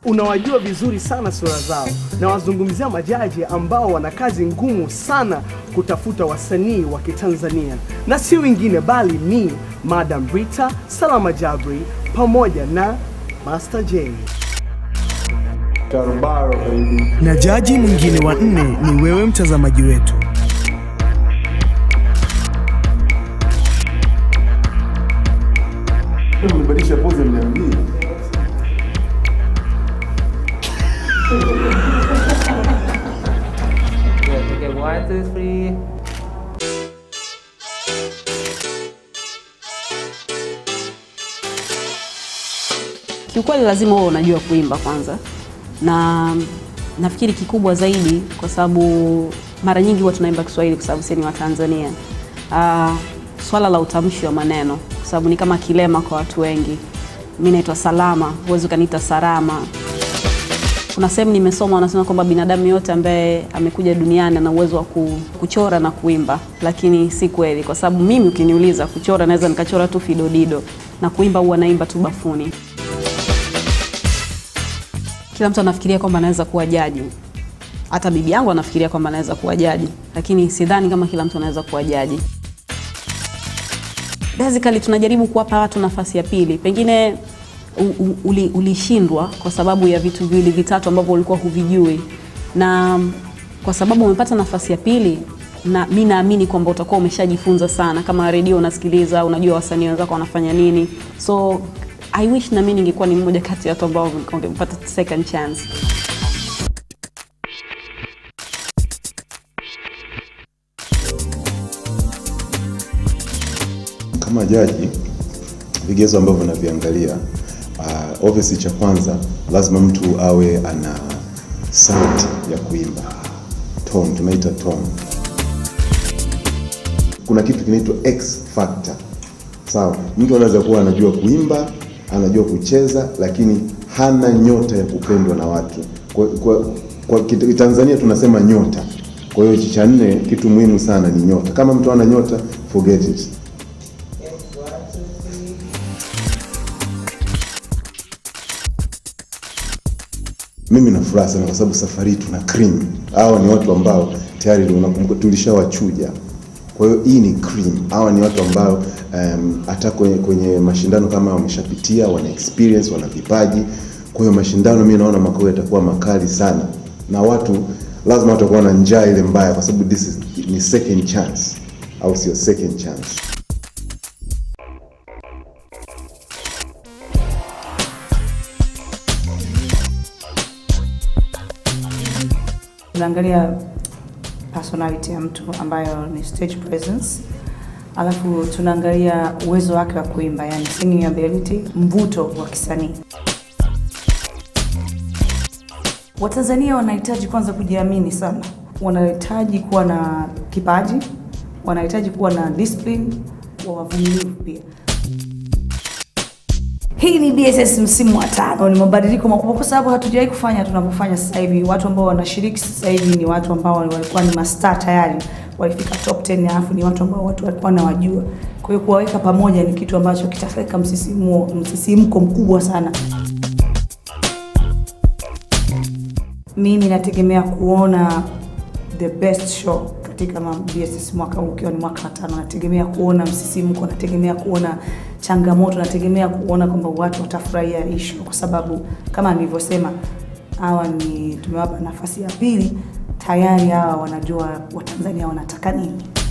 Unawajua vizuri sana sura zao, na wazungumzia majaji ambao wana kazi ngumu sana kutafuta wasanii wa Kitanzania, na si wengine bali ni Madam Rita, Salama Jabri pamoja na Master J. Tarubaro baby. Na jaji mwingine wa nne ni wewe mtazamaji wetu. Umebadilisha pose mniambie. Yeah, okay, one, two, three. Kiukweli lazima uwe unajua kuimba kwanza, na nafikiri kikubwa zaidi, kwa sababu mara nyingi huwa tunaimba Kiswahili kwa sababu sisi ni Watanzania. Uh, swala la utamshi wa maneno, kwa sababu ni kama kilema kwa watu wengi. Mi naitwa Salama, huwezi ukaniita Sarama. Kuna sehemu nimesoma wanasema kwamba binadamu yote ambaye amekuja duniani ana uwezo wa ku- kuchora na kuimba, lakini si kweli, kwa sababu mimi ukiniuliza kuchora, naweza nikachora tu fidodido na kuimba huwa naimba tu bafuni. Kila mtu anafikiria kwamba anaweza kuwa jaji, hata bibi yangu anafikiria kwamba anaweza kuwa jaji, lakini sidhani kama kila mtu anaweza kuwa jaji. Basically tunajaribu kuwapa watu nafasi ya pili, pengine u- u- uli- ulishindwa kwa sababu ya vitu viwili vitatu ambavyo ulikuwa huvijui, na kwa sababu umepata nafasi ya pili, na mi naamini kwamba utakuwa umeshajifunza sana. Kama redio unasikiliza, unajua wasanii wenzako wanafanya nini, so I wish na mimi ningekuwa ni mmoja kati ya watu ambao wangepata second chance. Kama jaji, vigezo ambavyo naviangalia, uh, obviously cha kwanza lazima mtu awe ana sauti ya kuimba, tone, tunaita tone. Kuna kitu kinaitwa X factor. Sawa, mtu anaweza kuwa anajua kuimba, anajua kucheza, lakini hana nyota ya kupendwa na watu. Kwa, kwa, kwa kit- Tanzania tunasema nyota. Kwa hiyo hichi cha nne, kitu muhimu sana ni nyota. Kama mtu ana nyota, forget it. Mimi na furaha sana kwa sababu safari hii tuna cream. Hawa ni watu ambao tayari unakumbuka tulishawachuja. Kwa hiyo hii ni cream. Hawa ni watu ambao um, hata kwenye, kwenye mashindano kama wameshapitia, wana experience, wana vipaji. Kwa hiyo mashindano mimi naona mwaka huu yatakuwa makali sana, na watu lazima watakuwa na njaa ile mbaya, kwa sababu this is, ni second chance, au sio? Second chance. tunaangalia personality ya mtu ambayo ni stage presence, alafu tunaangalia uwezo wake wa kuimba, yani singing ability, mvuto wa kisanii. Watanzania wanahitaji kwanza kujiamini sana, wanahitaji kuwa na kipaji, wanahitaji kuwa na discipline, wa wavumilivu pia. Hii ni BSS msimu wa tano. Ni mabadiliko makubwa kwa sababu hatujawahi kufanya tunavyofanya sasa hivi. Watu ambao wanashiriki sasa hivi ni watu ambao walikuwa ni mastaa tayari, walifika top 10 alafu ni watu ambao watu walikuwa wanawajua. Kwa hiyo kuwaweka pamoja ni kitu ambacho kitaweka msisimuo msisimko mkubwa sana. Mimi nategemea kuona the best show katika ma- BSS mwaka huu ukiwa ni mwaka wa tano. Nategemea kuona msisimko, nategemea kuona changamoto, nategemea kuona kwamba watu watafurahia hii show, kwa sababu kama nilivyosema, hawa ni tumewapa nafasi ya pili, tayari hawa wanajua Watanzania wanataka nini.